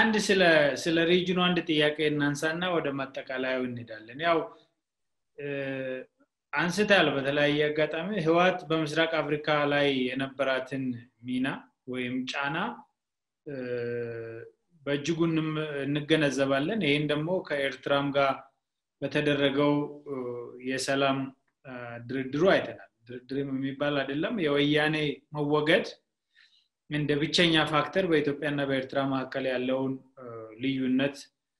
አንድ ስለ ስለ ሪጅኑ አንድ ጥያቄ እናንሳና ወደ ማጠቃለያው እንሄዳለን ያው አንስታል በተለያየ አጋጣሚ ህዋት በምስራቅ አፍሪካ ላይ የነበራትን ሚና ወይም ጫና በእጅጉ እንገነዘባለን ይህን ደግሞ ከኤርትራም ጋር በተደረገው የሰላም ድርድሩ አይተናል ድርድርም የሚባል አይደለም የወያኔ መወገድ እንደ ብቸኛ ፋክተር በኢትዮጵያና በኤርትራ መካከል ያለውን ልዩነት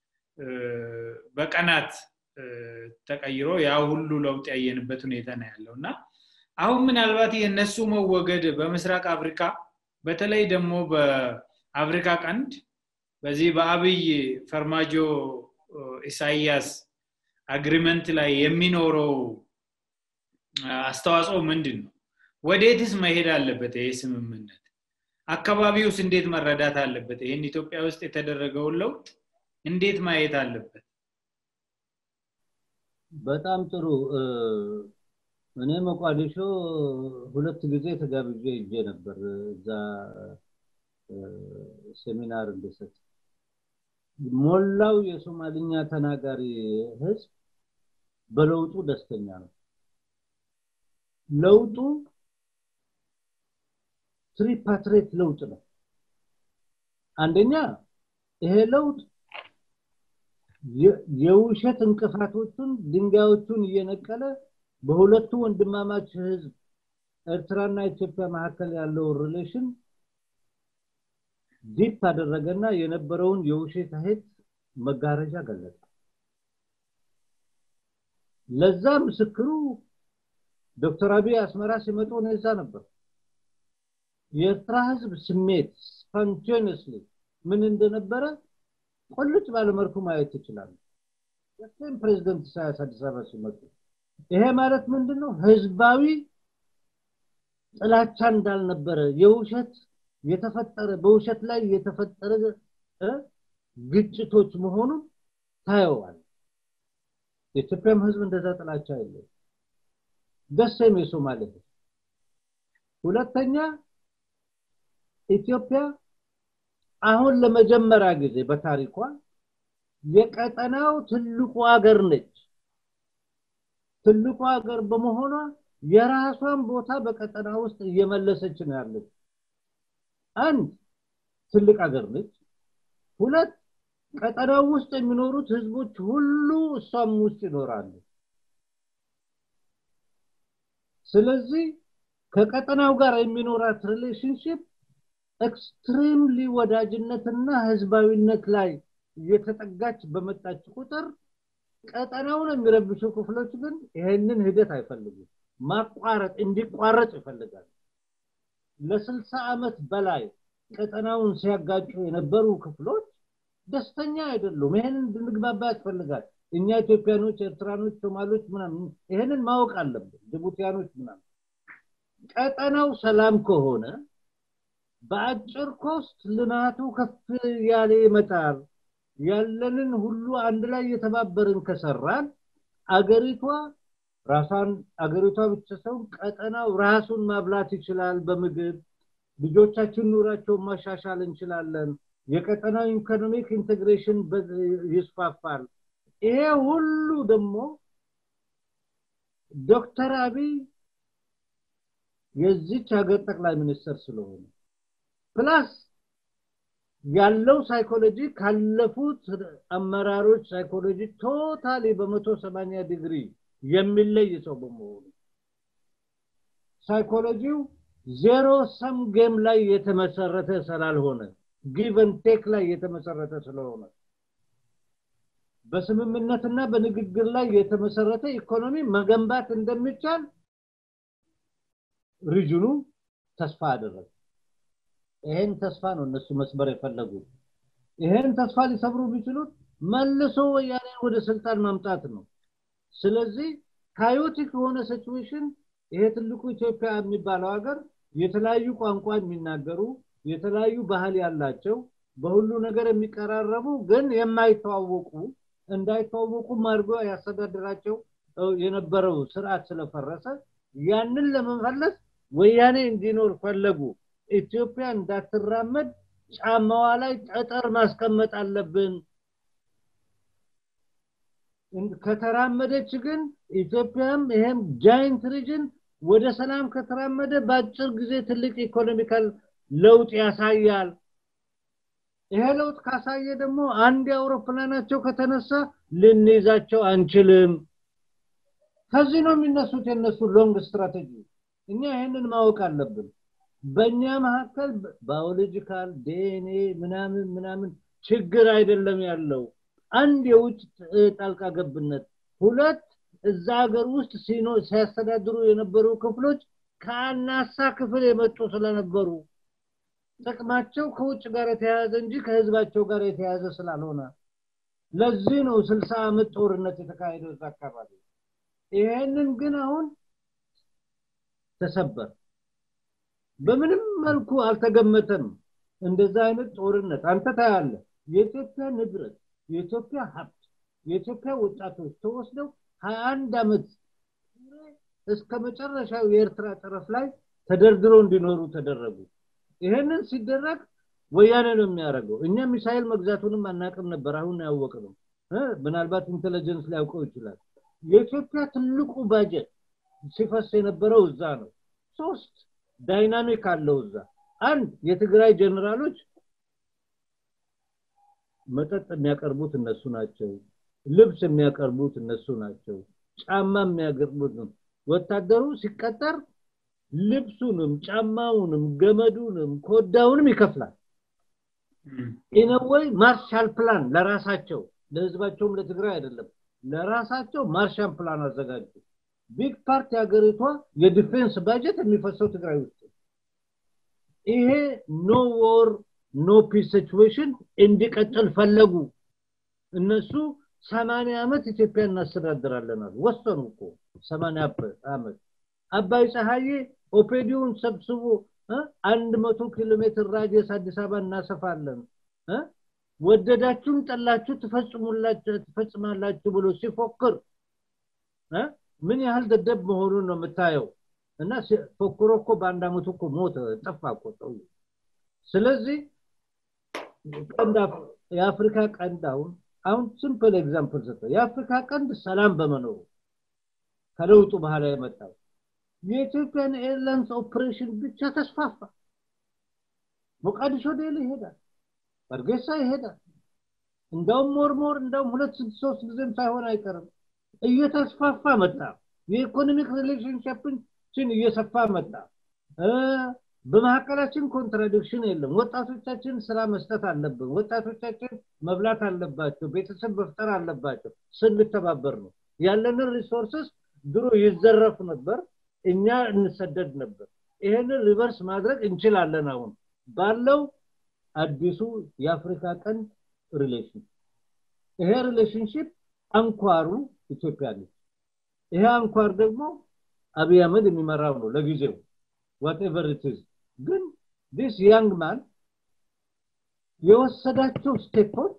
በቀናት ተቀይሮ ያ ሁሉ ለውጥ ያየንበት ሁኔታ ነው ያለው እና አሁን ምናልባት የእነሱ መወገድ በምስራቅ አፍሪካ በተለይ ደግሞ በአፍሪካ ቀንድ በዚህ በአብይ ፈርማጆ ኢሳያስ አግሪመንት ላይ የሚኖረው አስተዋጽኦ ምንድን ነው ወዴትስ መሄድ አለበት ይህ ስምምነት አካባቢውስ እንዴት መረዳት አለበት ይህን ኢትዮጵያ ውስጥ የተደረገውን ለውጥ እንዴት ማየት አለበት በጣም ጥሩ እኔ መቋዲሾ ሁለት ጊዜ ተጋብዤ እጄ ነበር እዛ ሴሚናር እንድሰጥ ሞላው የሶማልኛ ተናጋሪ ህዝብ በለውጡ ደስተኛ ነው ለውጡ ትሪፓትሬት ለውጥ ነው አንደኛ ይሄ ለውጥ የውሸት እንቅፋቶቹን ድንጋዮቹን እየነቀለ በሁለቱ ወንድማማች ህዝብ ኤርትራና ኢትዮጵያ መካከል ያለው ሪሌሽን ዲፕ አደረገና የነበረውን የውሸት ሄት መጋረጃ ገለጠ ለዛ ምስክሩ ዶክተር አብይ አስመራ ሲመጡ ነው እዛ ነበር የኤርትራ ህዝብ ስሜት ስፖንቴኒየስሊ ምን እንደነበረ ቁልጭ ባለመልኩ ማየት ትችላለ የስፔን ፕሬዚደንት ኢሳያስ አዲስ አበባ ሲመጡ ይሄ ማለት ምንድነው ህዝባዊ ጥላቻ እንዳልነበረ የውሸት የተፈጠረ በውሸት ላይ የተፈጠረ ግጭቶች መሆኑን ታየዋል የኢትዮጵያም ህዝብ እንደዛ ጥላቻ የለው ደሴም የሶማሌ ህዝብ ሁለተኛ ኢትዮጵያ አሁን ለመጀመሪያ ጊዜ በታሪኳ የቀጠናው ትልቁ ሀገር ነች ትልቁ ሀገር በመሆኗ የራሷን ቦታ በቀጠና ውስጥ እየመለሰች ነው ያለች አንድ ትልቅ ሀገር ነች ሁለት ቀጠናው ውስጥ የሚኖሩት ህዝቦች ሁሉ እሷም ውስጥ ይኖራሉ ስለዚህ ከቀጠናው ጋር የሚኖራት ሪሌሽንሽፕ ኤክስትሪምሊ ወዳጅነትና ህዝባዊነት ላይ እየተጠጋች በመጣች ቁጥር ቀጠናውን የሚረብሹ ክፍሎች ግን ይሄንን ሂደት አይፈልጉም ማቋረጥ እንዲቋረጥ ይፈልጋል ለስልሳ ዓመት በላይ ቀጠናውን ሲያጋጩ የነበሩ ክፍሎች ደስተኛ አይደሉም ይሄንን እንድንግባባ ያስፈልጋል እኛ ኢትዮጵያኖች ኤርትራኖች ሶማሎች ምናምን ይሄንን ማወቅ አለብን ጅቡቲያኖች ምናምን ቀጠናው ሰላም ከሆነ በአጭር ኮስት ልማቱ ከፍ ያለ ይመጣል ያለንን ሁሉ አንድ ላይ የተባበርን ከሰራን አገሪቷ ራሷን አገሪቷ ብቻ ሰው ቀጠናው ራሱን ማብላት ይችላል በምግብ ልጆቻችን ኑራቸውን ማሻሻል እንችላለን የቀጠናው ኢኮኖሚክ ኢንቴግሬሽን ይስፋፋል ይሄ ሁሉ ደግሞ ዶክተር አብይ የዚች ሀገር ጠቅላይ ሚኒስትር ስለሆነ ፕላስ ያለው ሳይኮሎጂ ካለፉት አመራሮች ሳይኮሎጂ ቶታሊ በመቶ ሰማኒያ ዲግሪ የሚለይ ሰው በመሆኑ ሳይኮሎጂው ዜሮ ሰም ጌም ላይ የተመሰረተ ስላልሆነ ጊቨን ቴክ ላይ የተመሰረተ ስለሆነ በስምምነትና በንግግር ላይ የተመሰረተ ኢኮኖሚ መገንባት እንደሚቻል ሪጅኑ ተስፋ አደረገ ይሄን ተስፋ ነው እነሱ መስበር የፈለጉ ይሄን ተስፋ ሊሰብሩ ቢችሉት መልሶ ወያኔ ወደ ስልጣን ማምጣት ነው ስለዚህ ካዮቲክ የሆነ ሲቹዌሽን ይሄ ትልቁ ኢትዮጵያ የሚባለው ሀገር የተለያዩ ቋንቋ የሚናገሩ የተለያዩ ባህል ያላቸው በሁሉ ነገር የሚቀራረቡ ግን የማይተዋወቁ እንዳይተዋወቁም አድርጎ ያስተዳድራቸው የነበረው ስርዓት ስለፈረሰ ያንን ለመመለስ ወያኔ እንዲኖር ፈለጉ ኢትዮጵያ እንዳትራመድ ጫማዋ ላይ ጠጠር ማስቀመጥ አለብን ከተራመደች ግን ኢትዮጵያም ይሄም ጃይንት ሪጅን ወደ ሰላም ከተራመደ በአጭር ጊዜ ትልቅ ኢኮኖሚካል ለውጥ ያሳያል ይሄ ለውጥ ካሳየ ደግሞ አንድ አውሮፕላናቸው ከተነሳ ልንይዛቸው አንችልም ከዚህ ነው የሚነሱት የነሱ ሎንግ ስትራቴጂ እኛ ይህንን ማወቅ አለብን በእኛ መካከል ባዮሎጂካል ዲኤንኤ ምናምን ምናምን ችግር አይደለም ያለው አንድ የውጭ ጣልቃ ገብነት ሁለት እዛ ሀገር ውስጥ ሲኖ ሲያስተዳድሩ የነበሩ ክፍሎች ከአናሳ ክፍል የመጡ ስለነበሩ ጥቅማቸው ከውጭ ጋር የተያያዘ እንጂ ከህዝባቸው ጋር የተያያዘ ስላልሆነ ለዚህ ነው ስልሳ ዓመት ጦርነት የተካሄደው እዛ አካባቢ ይሄንን ግን አሁን ተሰበር በምንም መልኩ አልተገመተም እንደዛ አይነት ጦርነት አንተ ታያለ የኢትዮጵያ ንብረት የኢትዮጵያ ሀብት የኢትዮጵያ ወጣቶች ተወስደው 21 ዓመት እስከ መጨረሻው የኤርትራ ጠረፍ ላይ ተደርድሮ እንዲኖሩ ተደረጉ ይሄንን ሲደረግ ወያኔ ነው የሚያደርገው እኛ ሚሳይል መግዛቱንም አናቅም ነበር አሁን ያወቅ ነው ምናልባት ኢንቴሊጀንስ ሊያውቀው ይችላል የኢትዮጵያ ትልቁ ባጀት ሲፈስ የነበረው እዛ ነው ሶስት ዳይናሚክ አለው እዛ አንድ የትግራይ ጀነራሎች መጠጥ የሚያቀርቡት እነሱ ናቸው ልብስ የሚያቀርቡት እነሱ ናቸው ጫማ የሚያቀርቡት ነው ወታደሩ ሲቀጠር ልብሱንም ጫማውንም ገመዱንም ኮዳውንም ይከፍላል ኢነወይ ማርሻል ፕላን ለራሳቸው ለህዝባቸውም ለትግራይ አይደለም ለራሳቸው ማርሻል ፕላን አዘጋጁ ቢግ ፓርት የሀገሪቷ የዲፌንስ ባጀት የሚፈሰው ትግራይ ውስጥ ይሄ ኖ ዎር ኖ ፒስ ሲቹዌሽን እንዲቀጥል ፈለጉ እነሱ ሰማንያ ዓመት ኢትዮጵያ እናስተዳድራለን አሉ ወሰኑ እኮ ሰማንያ ዓመት አባይ ፀሐዬ ኦፔዲውን ሰብስቦ አንድ መቶ ኪሎ ሜትር ራዲየስ አዲስ አበባ እናሰፋለን ወደዳችሁም ጠላችሁ ትፈጽማላችሁ ብሎ ሲፎክር ምን ያህል ደደብ መሆኑን ነው የምታየው እና ፎክሮ እኮ በአንድ አመቱ እኮ ሞተ ጠፋ እኮ ሰው ስለዚህ የአፍሪካ ቀንድ አሁን አሁን ሲምፕል ኤግዛምፕል ሰጠ የአፍሪካ ቀንድ ሰላም በመኖሩ ከለውጡ በኋላ የመጣው የኢትዮጵያን ኤርላይንስ ኦፕሬሽን ብቻ ተስፋፋ ሞቃዲሾ ዴሊ ይሄዳል በርጌሳ ይሄዳል እንደውም ሞር ሞር እንደውም ሁለት ሶስት ጊዜም ሳይሆን አይቀርም እየተስፋፋ መጣ የኢኮኖሚክ ሪሌሽንሽፕችን እየሰፋ መጣ በመካከላችን ኮንትራዲክሽን የለም ወጣቶቻችን ስራ መስጠት አለብን ወጣቶቻችን መብላት አለባቸው ቤተሰብ መፍጠር አለባቸው ስንተባበር ነው ያለንን ሪሶርስስ ድሮ ይዘረፍ ነበር እኛ እንሰደድ ነበር ይሄንን ሪቨርስ ማድረግ እንችላለን አሁን ባለው አዲሱ የአፍሪካ ቀንድ ሪሌሽን ይሄ ሪሌሽንሽፕ አንኳሩ ኢትዮጵያ ነች ይሄ አንኳር ደግሞ አብይ አህመድ የሚመራው ነው ለጊዜው ዋትኤቨር ኢትዝ ግን ዲስ ያንግ ማን የወሰዳቸው ስቴፖች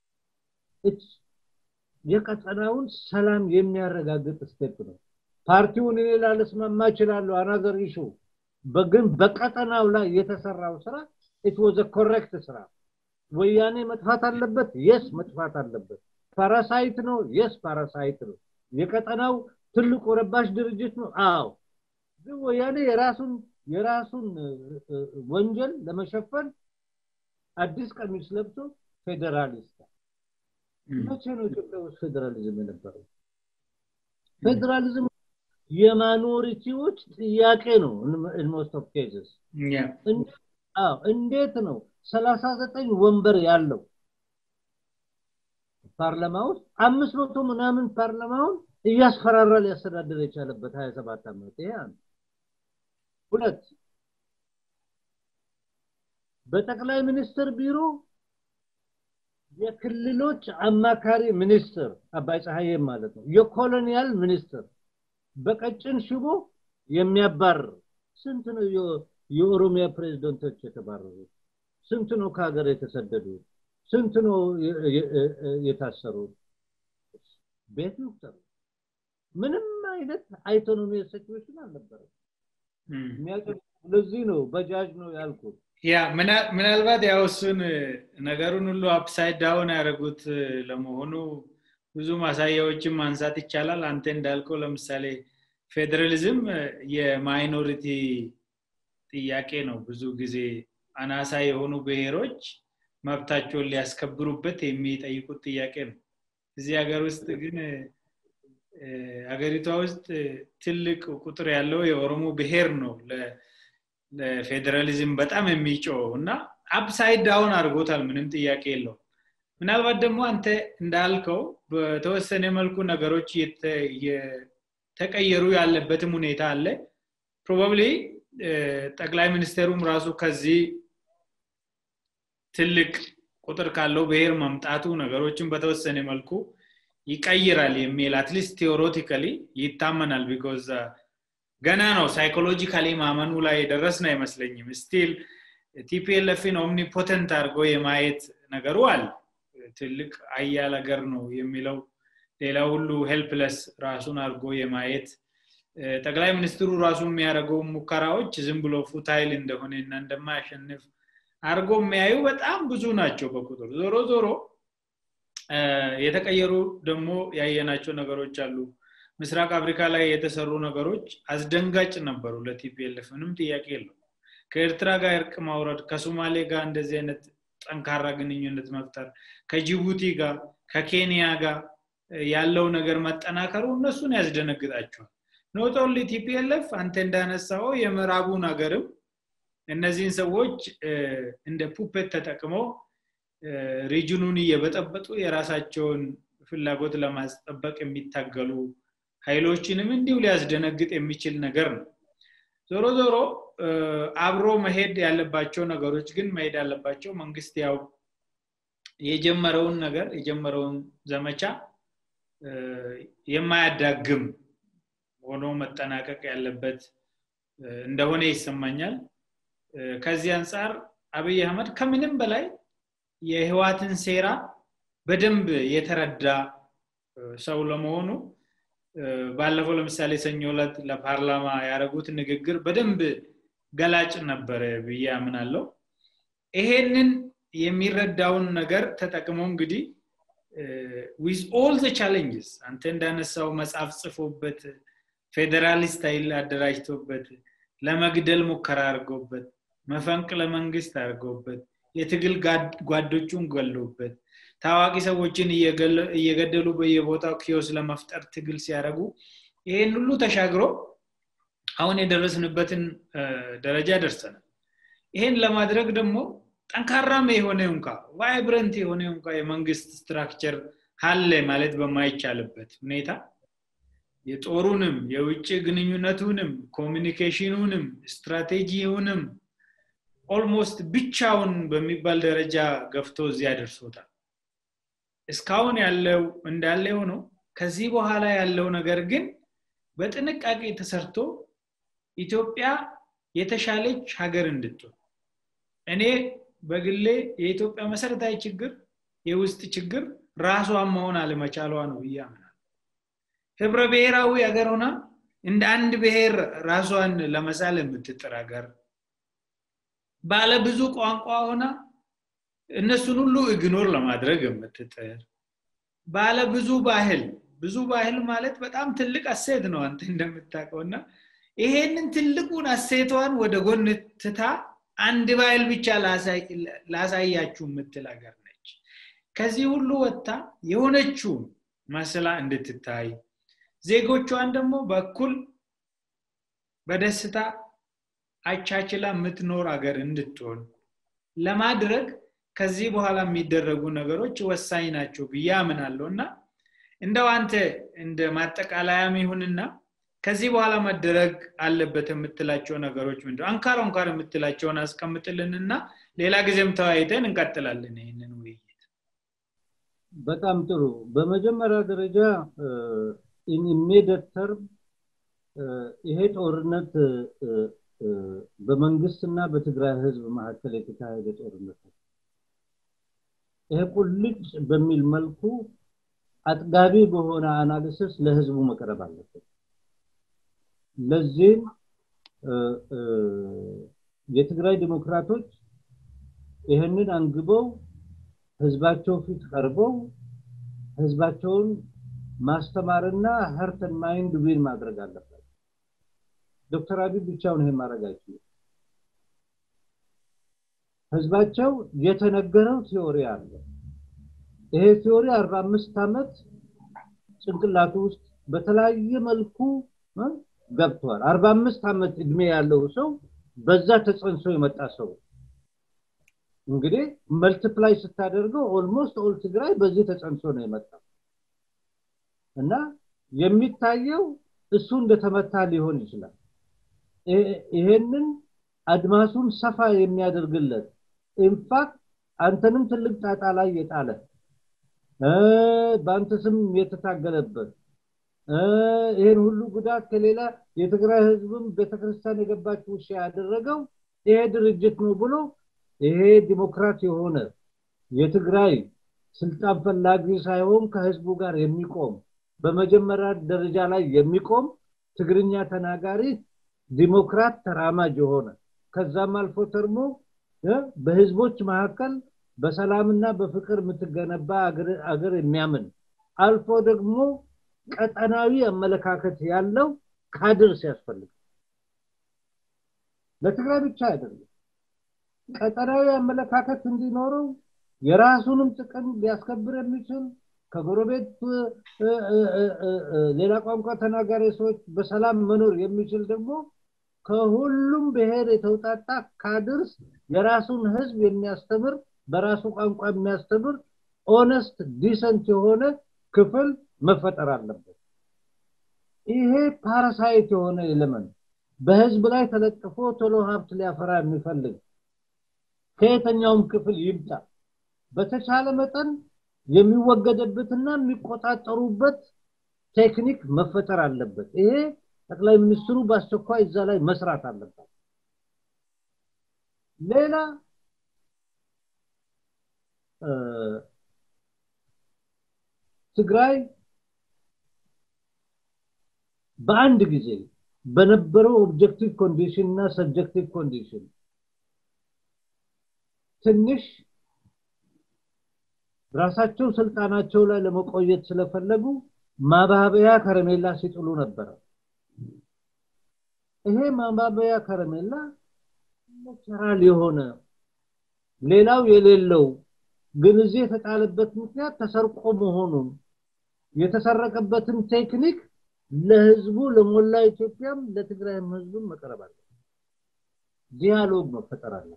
የቀጠናውን ሰላም የሚያረጋግጥ ስቴፕ ነው ፓርቲውን እኔ ላለስማማ እችላለሁ አናዘር ኢሹ ግን በቀጠናው ላይ የተሰራው ስራ ኢት ወዘ ኮሬክት ስራ ወያኔ መጥፋት አለበት የስ መጥፋት አለበት ፓራሳይት ነው የስ ፓራሳይት ነው የቀጠናው ትልቁ ረባሽ ድርጅት ነው አዎ ግን ወያኔ የራሱን የራሱን ወንጀል ለመሸፈን አዲስ ቀሚስ ለብሶ ፌዴራሊስት መቼ ነው ኢትዮጵያ ውስጥ ፌዴራሊዝም የነበረው ፌዴራሊዝም የማኖሪቲዎች ጥያቄ ነው ሞስት ኦፍ ኬዝስ እንዴት ነው ሰላሳ ዘጠኝ ወንበር ያለው ፓርላማ ውስጥ አምስት መቶ ምናምን ፓርላማውን እያስፈራራ ሊያስተዳድር የቻለበት ሀያ ሰባት ዓመት ይሄ አንድ ሁለት በጠቅላይ ሚኒስትር ቢሮ የክልሎች አማካሪ ሚኒስትር አባይ ፀሐዬ ማለት ነው የኮሎኒያል ሚኒስትር በቀጭን ሽቦ የሚያባርር ስንት ነው የኦሮሚያ ፕሬዝደንቶች የተባረሩት ስንት ነው ከሀገር የተሰደዱት ስንት ነው የታሰሩት ቤት ይቁጠሩ ምንም አይነት አይቶኖሚ ሲቹዌሽን አልነበረም ለዚህ ነው በጃጅ ነው ያልኩት ያ ምናልባት ያው እሱን ነገሩን ሁሉ አፕሳይድ ዳውን ያደረጉት ለመሆኑ ብዙ ማሳያዎችን ማንሳት ይቻላል አንተ እንዳልከው ለምሳሌ ፌዴራሊዝም የማይኖሪቲ ጥያቄ ነው ብዙ ጊዜ አናሳ የሆኑ ብሔሮች መብታቸውን ሊያስከብሩበት የሚጠይቁት ጥያቄ ነው እዚህ ሀገር ውስጥ ግን ሀገሪቷ ውስጥ ትልቅ ቁጥር ያለው የኦሮሞ ብሔር ነው ለፌዴራሊዝም በጣም የሚጮው እና አፕሳይድ ዳውን አድርጎታል ምንም ጥያቄ የለው ምናልባት ደግሞ አንተ እንዳልከው በተወሰነ መልኩ ነገሮች የተቀየሩ ያለበትም ሁኔታ አለ ፕሮባብሊ ጠቅላይ ሚኒስቴሩም ራሱ ከዚህ ትልቅ ቁጥር ካለው ብሔር መምጣቱ ነገሮችን በተወሰነ መልኩ ይቀይራል የሚል አትሊስት ቴዎሬቲካሊ ይታመናል ቢኮዝ ገና ነው ሳይኮሎጂካሊ ማመኑ ላይ የደረስን አይመስለኝም ስቲል ቲፒኤልኤፍን ኦምኒፖተንት አድርጎ የማየት ነገሩ አለ ትልቅ አያል ሀገር ነው የሚለው ሌላ ሁሉ ሄልፕለስ ራሱን አድርጎ የማየት ጠቅላይ ሚኒስትሩ ራሱ የሚያደርገው ሙከራዎች ዝም ብሎ ፉታይል እንደሆነ እና እንደማያሸንፍ አድርጎ የሚያዩ በጣም ብዙ ናቸው በቁጥር ዞሮ ዞሮ የተቀየሩ ደግሞ ያየናቸው ነገሮች አሉ ምስራቅ አፍሪካ ላይ የተሰሩ ነገሮች አስደንጋጭ ነበሩ ለቲፒኤልፍ ምንም ጥያቄ የለው ከኤርትራ ጋር እርቅ ማውረድ ከሶማሌ ጋር እንደዚህ አይነት ጠንካራ ግንኙነት መፍጠር ከጅቡቲ ጋር ከኬንያ ጋር ያለው ነገር መጠናከሩ እነሱን ያስደነግጣቸዋል ኖት ኦንሊ ቲፒኤልኤፍ አንተ እንዳነሳው የምዕራቡን ሀገርም እነዚህን ሰዎች እንደ ፑፔት ተጠቅመው ሪጅኑን እየበጠበጡ የራሳቸውን ፍላጎት ለማስጠበቅ የሚታገሉ ኃይሎችንም እንዲሁ ሊያስደነግጥ የሚችል ነገር ነው ዞሮ ዞሮ አብሮ መሄድ ያለባቸው ነገሮች ግን መሄድ ያለባቸው መንግስት ያው የጀመረውን ነገር የጀመረውን ዘመቻ የማያዳግም ሆኖ መጠናቀቅ ያለበት እንደሆነ ይሰማኛል ከዚህ አንጻር አብይ አህመድ ከምንም በላይ የህዋትን ሴራ በደንብ የተረዳ ሰው ለመሆኑ ባለፈው ለምሳሌ ሰኞ ዕለት ለፓርላማ ያደረጉት ንግግር በደንብ ገላጭ ነበረ ብዬ አምናለው ይሄንን የሚረዳውን ነገር ተጠቅሞ እንግዲህ ዊዝ ኦል ዘ ቻሌንጅስ አንተ እንዳነሳው መጽሐፍ ጽፎበት ፌዴራሊስት ኃይል አደራጅቶበት ለመግደል ሙከራ አድርጎበት መፈንቅለ መንግስት አድርጎበት የትግል ጓዶቹን ገሎበት ታዋቂ ሰዎችን እየገደሉ በየቦታው ኪዮስ ለመፍጠር ትግል ሲያደርጉ ይሄን ሁሉ ተሻግሮ አሁን የደረስንበትን ደረጃ ደርሰናል ይሄን ለማድረግ ደግሞ ጠንካራም የሆነ እንኳ ቫይብረንት የሆነ እንኳ የመንግስት ስትራክቸር አለ ማለት በማይቻልበት ሁኔታ የጦሩንም የውጭ ግንኙነቱንም ኮሚኒኬሽኑንም ስትራቴጂውንም ኦልሞስት ብቻውን በሚባል ደረጃ ገፍቶ እዚያ ደርሶታል እስካሁን ያለው እንዳለ ሆኖ ከዚህ በኋላ ያለው ነገር ግን በጥንቃቄ ተሰርቶ ኢትዮጵያ የተሻለች ሀገር እንድትሆን እኔ በግሌ የኢትዮጵያ መሰረታዊ ችግር የውስጥ ችግር ራሷን መሆን አለመቻሏ ነው እያምናል ህብረ ብሔራዊ ሀገር ሆና እንደ አንድ ብሔር ራሷን ለመሳል የምትጥር ሀገር ባለ ብዙ ቋንቋ ሆና እነሱን ሁሉ እግኖር ለማድረግ የምትጥር ባለ ብዙ ባህል ብዙ ባህል ማለት በጣም ትልቅ አሴት ነው አንተ እንደምታውቀው እና ይሄንን ትልቁን አሴቷን ወደ ጎን ትታ አንድ ባህል ብቻ ላሳያችሁ የምትል ሀገር ነች ከዚህ ሁሉ ወጥታ የሆነችውን መስላ እንድትታይ ዜጎቿን ደግሞ በኩል በደስታ አቻችላ የምትኖር ሀገር እንድትሆን ለማድረግ ከዚህ በኋላ የሚደረጉ ነገሮች ወሳኝ ናቸው ብዬ አምናለሁ እና እንደው አንተ እንደ ማጠቃለያም ይሁንና ከዚህ በኋላ መደረግ አለበት የምትላቸው ነገሮች ምንድ አንካር አንካር የምትላቸውን አስቀምጥልንና ሌላ ጊዜም ተወያይተን እንቀጥላለን ይህንን ውይይት በጣም ጥሩ በመጀመሪያ ደረጃ ኢሚዲየት ተርም ይሄ ጦርነት በመንግስትና በትግራይ ህዝብ መካከል የተካሄደ ጦርነት ነው ይሄ ቁልጭ በሚል መልኩ አጥጋቢ በሆነ አናሊሲስ ለህዝቡ መቅረብ አለበት ለዚህም የትግራይ ዲሞክራቶች ይህንን አንግበው ህዝባቸው ፊት ቀርበው ህዝባቸውን ማስተማርና ሀርትን ማይንድ ዊን ማድረግ አለባቸው ዶክተር አብይ ብቻውን ይሄን ማድረግ አይችሉም ህዝባቸው የተነገረው ቲዮሪ አለ ይሄ ቲዮሪ 45 ዓመት ጭንቅላቱ ውስጥ በተለያየ መልኩ ገብቷል 45 ዓመት እድሜ ያለው ሰው በዛ ተጸንሶ የመጣ ሰው እንግዲህ መልቲፕላይ ስታደርገው ኦልሞስት ኦል ትግራይ በዚህ ተጸንሶ ነው የመጣው እና የሚታየው እሱ እንደተመታ ሊሆን ይችላል ይሄንን አድማሱን ሰፋ የሚያደርግለት ኢንፋክት አንተንም ትልቅ ጣጣ ላይ የጣለ በአንተ ስም የተታገለበት ይህን ሁሉ ጉዳት ከሌላ የትግራይ ህዝብም ቤተክርስቲያን የገባች ውሻ ያደረገው ይሄ ድርጅት ነው ብሎ ይሄ ዲሞክራት የሆነ የትግራይ ስልጣን ፈላጊ ሳይሆን ከህዝቡ ጋር የሚቆም በመጀመሪያ ደረጃ ላይ የሚቆም ትግርኛ ተናጋሪ ዲሞክራት ተራማጅ የሆነ ከዛም አልፎ ተርሞ በህዝቦች መካከል በሰላምና በፍቅር የምትገነባ አገር የሚያምን አልፎ ደግሞ ቀጠናዊ አመለካከት ያለው ካድር ሲያስፈልግ ለትግራይ ብቻ አይደለም ቀጠናዊ አመለካከት እንዲኖረው የራሱንም ጥቅም ሊያስከብር የሚችል ከጎረቤት ሌላ ቋንቋ ተናጋሪ ሰዎች በሰላም መኖር የሚችል ደግሞ ከሁሉም ብሔር የተውጣጣ ካድርስ የራሱን ህዝብ የሚያስተምር በራሱ ቋንቋ የሚያስተምር ኦነስት ዲሰንት የሆነ ክፍል መፈጠር አለበት ይሄ ፓራሳይት የሆነ ኤሌመንት በህዝብ ላይ ተለጥፎ ቶሎ ሀብት ሊያፈራ የሚፈልግ ከየተኛውም ክፍል ይምጣ በተቻለ መጠን የሚወገደበትና የሚቆጣጠሩበት ቴክኒክ መፈጠር አለበት ይሄ ጠቅላይ ሚኒስትሩ በአስቸኳይ እዛ ላይ መስራት አለበት ሌላ ትግራይ በአንድ ጊዜ በነበረው ኦብጀክቲቭ ኮንዲሽን እና ሰብጀክቲቭ ኮንዲሽን ትንሽ ራሳቸው ስልጣናቸው ላይ ለመቆየት ስለፈለጉ ማባበያ ከረሜላ ሲጥሉ ነበረ ይሄ ማባበያ ከረሜላ ቸራል የሆነ ሌላው የሌለው ግን እዚህ የተጣለበት ምክንያት ተሰርቆ መሆኑን የተሰረቀበትን ቴክኒክ ለህዝቡ ለሞላ ኢትዮጵያም ለትግራይም ህዝብም መቅረብ አለ ዲያሎግ መፈጠር አለ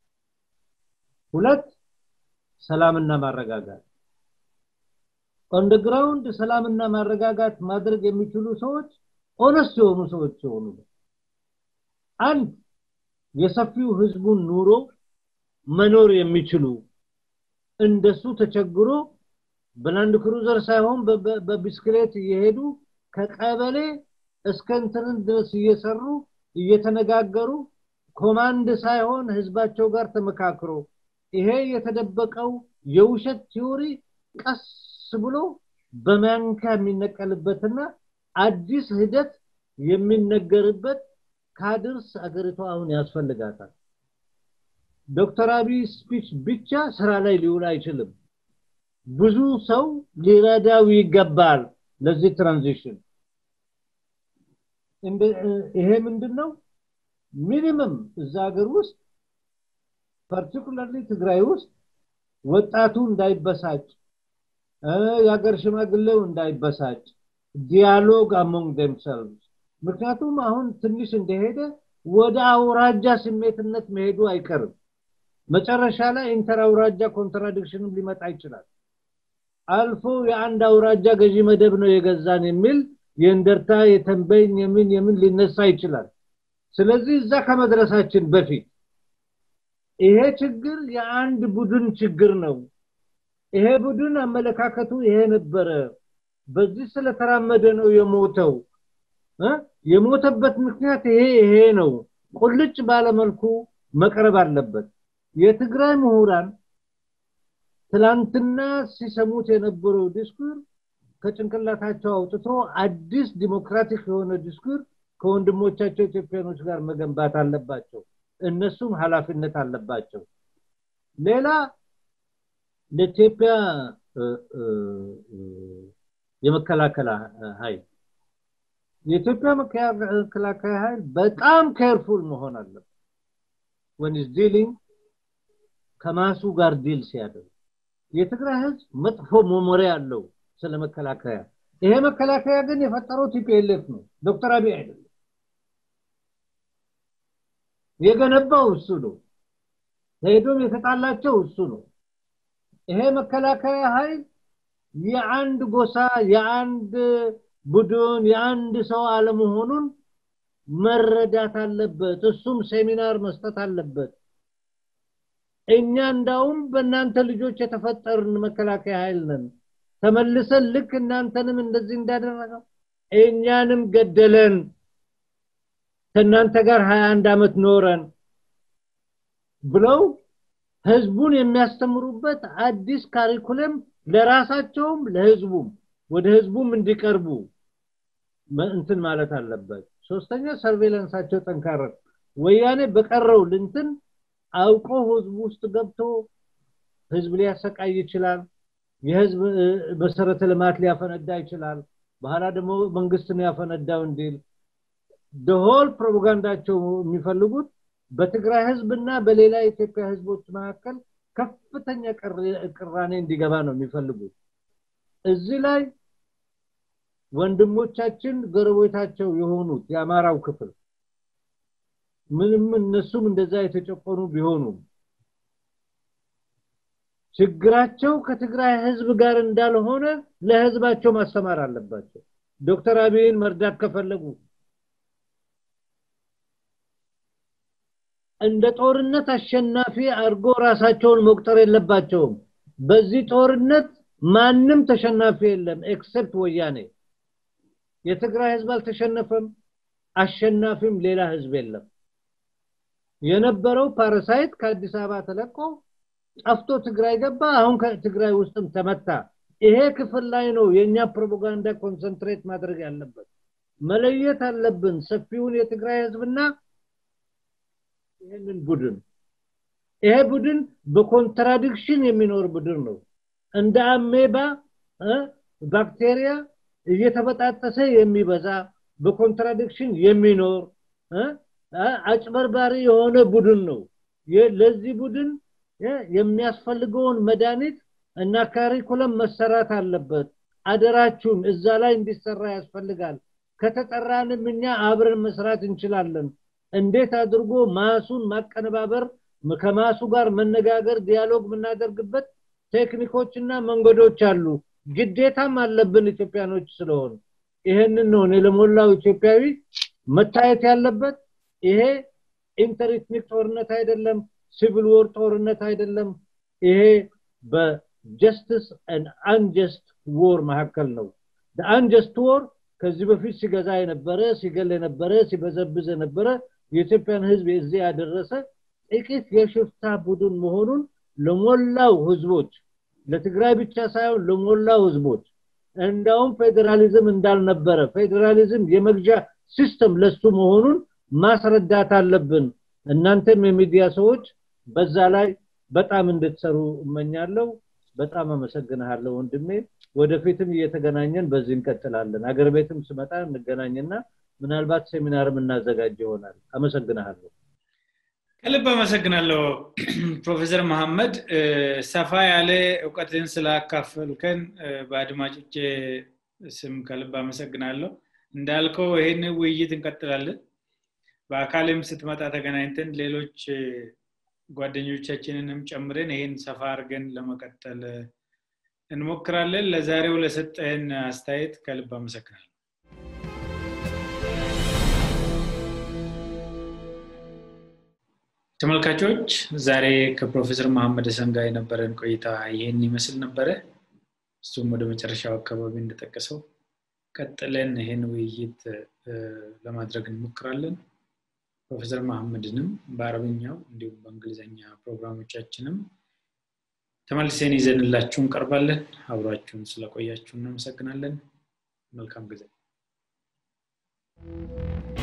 ሁለት ሰላምና ማረጋጋት ኦን ግራውንድ ሰላምና ማረጋጋት ማድረግ የሚችሉ ሰዎች ኦነስት የሆኑ ሰዎች የሆኑ አንድ የሰፊው ህዝቡን ኑሮ መኖር የሚችሉ እንደሱ ተቸግሮ በላንድ ክሩዘር ሳይሆን በቢስክሌት እየሄዱ ከቀበሌ እስከ እንትን ድረስ እየሰሩ እየተነጋገሩ ኮማንድ ሳይሆን ህዝባቸው ጋር ተመካክሮ ይሄ የተደበቀው የውሸት ቲዮሪ ቀስ ብሎ በማንካ የሚነቀልበትና አዲስ ሂደት የሚነገርበት ካድርስ አገሪቷ አሁን ያስፈልጋታል ዶክተር አብይ ስፒች ብቻ ስራ ላይ ሊውል አይችልም ብዙ ሰው ሊረዳው ይገባል ለዚህ ትራንዚሽን ይሄ ምንድነው ሚኒመም እዛ ሀገር ውስጥ ፓርቲኩላርሊ ትግራይ ውስጥ ወጣቱ እንዳይበሳጭ የሀገር ሽማግሌው እንዳይበሳጭ ዲያሎግ አሞንግ ደምሰልቭስ ምክንያቱም አሁን ትንሽ እንደሄደ ወደ አውራጃ ስሜትነት መሄዱ አይቀርም መጨረሻ ላይ ኢንተር አውራጃ ኮንትራዲክሽንም ሊመጣ ይችላል አልፎ የአንድ አውራጃ ገዢ መደብ ነው የገዛን የሚል የእንደርታ የተንበኝ የምን የምን ሊነሳ ይችላል ስለዚህ እዛ ከመድረሳችን በፊት ይሄ ችግር የአንድ ቡድን ችግር ነው ይሄ ቡድን አመለካከቱ ይሄ ነበረ በዚህ ስለተራመደ ነው የሞተው የሞተበት ምክንያት ይሄ ይሄ ነው ቁልጭ ባለመልኩ መቅረብ አለበት የትግራይ ምሁራን ትላንትና ሲሰሙት የነበረው ዲስኩር ከጭንቅላታቸው አውጥቶ አዲስ ዲሞክራቲክ የሆነ ዲስኩር ከወንድሞቻቸው ኢትዮጵያኖች ጋር መገንባት አለባቸው እነሱም ኃላፊነት አለባቸው ሌላ ለኢትዮጵያ የመከላከያ ኃይል የኢትዮጵያ መከላከያ ኃይል በጣም ኬርፉል መሆን አለበት ወን ኢዝ ዲሊንግ ከማሱ ጋር ዲል ሲያደርግ የትግራይ ህዝብ መጥፎ መሞሪያ አለው ስለ መከላከያ ይሄ መከላከያ ግን የፈጠረው ቲፒኤልኤፍ ነው ዶክተር አብይ አይደለም የገነባው እሱ ነው ሄዶም የተጣላቸው እሱ ነው ይሄ መከላከያ ኃይል የአንድ ጎሳ የአንድ ቡድን የአንድ ሰው አለመሆኑን መረዳት አለበት እሱም ሴሚናር መስጠት አለበት እኛ እንዳውም በእናንተ ልጆች የተፈጠርን መከላከያ ኃይል ነን ተመልሰን ልክ እናንተንም እንደዚህ እንዳደረገው እኛንም ገደለን ከእናንተ ጋር 21 ዓመት ኖረን ብለው ህዝቡን የሚያስተምሩበት አዲስ ካሪኩለም ለራሳቸውም ለህዝቡም ወደ ህዝቡም እንዲቀርቡ እንትን ማለት አለበት ሶስተኛ ሰርቬላንሳቸው ጠንካራ ወያኔ በቀረው ልንትን አውቆ ህዝቡ ውስጥ ገብቶ ህዝብ ሊያሰቃይ ይችላል የህዝብ መሰረተ ልማት ሊያፈነዳ ይችላል በኋላ ደግሞ መንግስትን ያፈነዳው እንዲል ደሆል ፕሮፓጋንዳቸው የሚፈልጉት በትግራይ ህዝብና በሌላ የኢትዮጵያ ህዝቦች መካከል ከፍተኛ ቅራኔ እንዲገባ ነው የሚፈልጉት እዚህ ላይ ወንድሞቻችን ጎረቤታቸው የሆኑት የአማራው ክፍል ምንም እነሱም እንደዛ የተጨቆኑ ቢሆኑም ችግራቸው ከትግራይ ህዝብ ጋር እንዳልሆነ ለህዝባቸው ማስተማር አለባቸው ዶክተር አብይን መርዳት ከፈለጉ እንደ ጦርነት አሸናፊ አድርጎ ራሳቸውን መቁጠር የለባቸውም በዚህ ጦርነት ማንም ተሸናፊ የለም ኤክሰፕት ወያኔ የትግራይ ህዝብ አልተሸነፈም አሸናፊም ሌላ ህዝብ የለም የነበረው ፓራሳይት ከአዲስ አበባ ተለቆ ጠፍቶ ትግራይ ገባ አሁን ከትግራይ ውስጥም ተመታ ይሄ ክፍል ላይ ነው የኛ ፕሮፓጋንዳ ኮንሰንትሬት ማድረግ ያለበት መለየት አለብን ሰፊውን የትግራይ ህዝብና ይህንን ቡድን ይሄ ቡድን በኮንትራዲክሽን የሚኖር ቡድን ነው እንደ አሜባ ባክቴሪያ እየተበጣጠሰ የሚበዛ በኮንትራዲክሽን የሚኖር አጭበርባሪ የሆነ ቡድን ነው ለዚህ ቡድን የሚያስፈልገውን መድኃኒት እና ካሪኩለም መሰራት አለበት አደራችሁን እዛ ላይ እንዲሰራ ያስፈልጋል ከተጠራንም እኛ አብረን መስራት እንችላለን እንዴት አድርጎ ማሱን ማቀነባበር ከማሱ ጋር መነጋገር ዲያሎግ የምናደርግበት ቴክኒኮችና መንገዶች አሉ ግዴታም አለብን ኢትዮጵያኖች ስለሆኑ ይሄንን ነው ለሞላው ኢትዮጵያዊ መታየት ያለበት ይሄ ኢንተርኢትኒክ ጦርነት አይደለም ሲቪል ወር ጦርነት አይደለም ይሄ በጀስትስ and አንጀስት ወር መካከል ነው አንጀስት ወር ከዚህ በፊት ሲገዛ የነበረ ሲገል የነበረ ሲበዘብዝ የነበረ የኢትዮጵያን ህዝብ እዚህ ያደረሰ ጥቂት የሽፍታ ቡድን መሆኑን ለሞላው ህዝቦች ለትግራይ ብቻ ሳይሆን ለሞላው ህዝቦች እንዳውም ፌዴራሊዝም እንዳልነበረ ፌዴራሊዝም የመግዣ ሲስተም ለሱ መሆኑን ማስረዳት አለብን እናንተም የሚዲያ ሰዎች በዛ ላይ በጣም እንድትሰሩ እመኛለሁ በጣም አመሰግናለሁ ወንድሜ ወደፊትም እየተገናኘን በዚህ እንቀጥላለን አገር ቤትም ስመጣ እንገናኝና ምናልባት ሴሚናርም እናዘጋጅ ይሆናል አመሰግናለሁ ከልብ አመሰግናለሁ ፕሮፌሰር መሐመድ ሰፋ ያለ እውቀትን ስላካፈልከን በአድማጮቼ ስም ከልብ አመሰግናለሁ እንዳልከው ይህን ውይይት እንቀጥላለን በአካልም ስትመጣ ተገናኝተን ሌሎች ጓደኞቻችንንም ጨምረን ይህን ሰፋ አድርገን ለመቀጠል እንሞክራለን ለዛሬው ለሰጠህን አስተያየት ከልብ አመሰግናለሁ ተመልካቾች ዛሬ ከፕሮፌሰር መሐመድ ሰን ጋር የነበረን ቆይታ ይህን ይመስል ነበረ እሱም ወደ መጨረሻው አካባቢ እንደጠቀሰው ቀጥለን ይህን ውይይት ለማድረግ እንሞክራለን ፕሮፌሰር መሐመድንም በአረብኛው እንዲሁም በእንግሊዝኛ ፕሮግራሞቻችንም ተመልሰን ይዘንላችሁ እንቀርባለን አብሯችሁን ስለቆያችሁ እናመሰግናለን መልካም ጊዜ